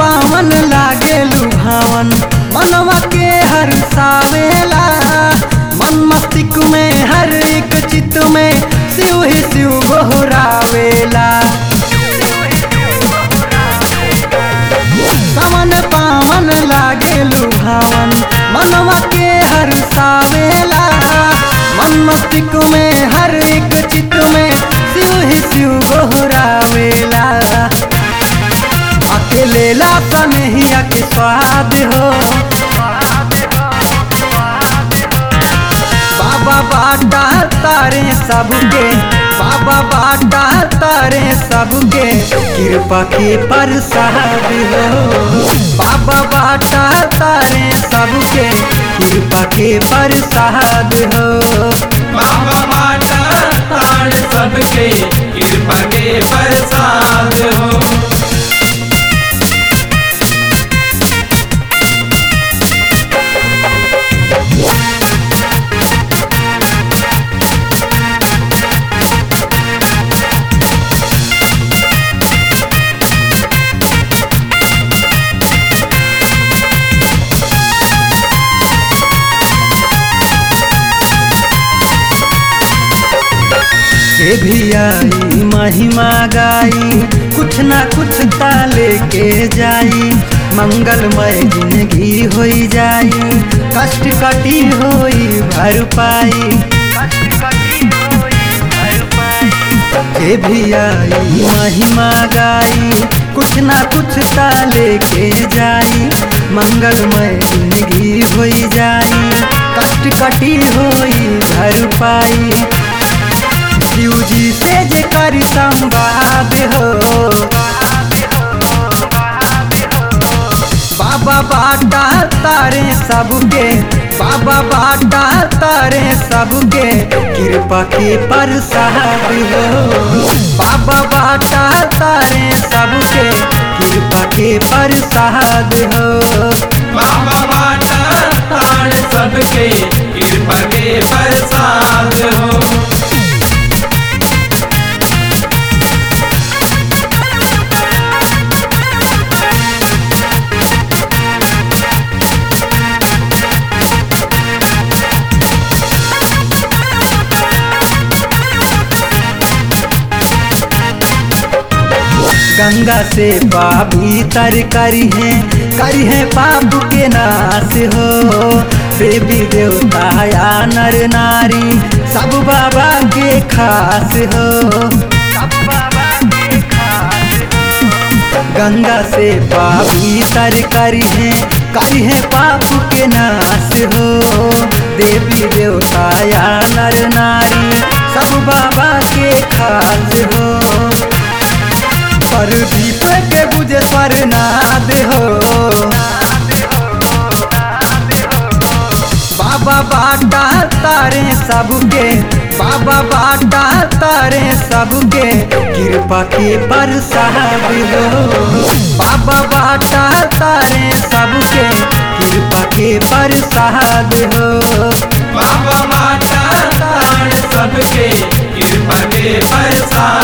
पावन लागे लुभावन मनवा के हर सावेला मन मस्तिष्क में हर एक चित्त में शिव ही शिव गोहरावेला सावन पावन लागे लुभावन मनवा के हर सावेला मन मस्तिष्क में हर एक चित्त में शिव ही शिव गोहरावेला अकेले ला कन्हैया के स्वाद हो बाबा बाटा तारे सबके बाबा बाटा तारे सबके कृपा के प्रसाद हो बाबा बाटा तारे सबके कृपा के प्रसाद हो बाबा बाटा ताड़ सबके कृपा के प्रसाद हो से भी आई महिमा गाई कुछ ना कुछ ताले के जाई मंगलमय जिंदगी होई जाई कष्ट कटी होई भरपाई से भी आई महिमा गाई कुछ ना कुछ ताले के जाई मंगलमय जिंदगी होई जाई कष्ट कटी होई भरपाई शिव जी से जे कर संवाद हो बाबा बाटा तारे सबके बाबा बाटा तारे सबके कृपा के प्रसाद हो बाबा बाटा तारे सबके कृपा के प्रसाद हो बाबा बाटा ताड़ सबके कृपा के प्रसाद हो गंगा से पापी तर करी है करी है पाप के नाश हो देवी देवता या नर नारी सब बाबा के खास हो गंगा से पापी तर करी है करी है पाप के नाश हो देवी देवता या नर नारी सब बाबा के खास हो परदीप के बुझे स्वरनाद हो बाबा बाटा तारे सबके बाबा बाटा तारे सबके कृपा के प्रसाद हो बाबा बाटा तारे सबके कृपा के प्रसाद हो बाबा बाटा ताड़ सबके कृपा के प्रसाद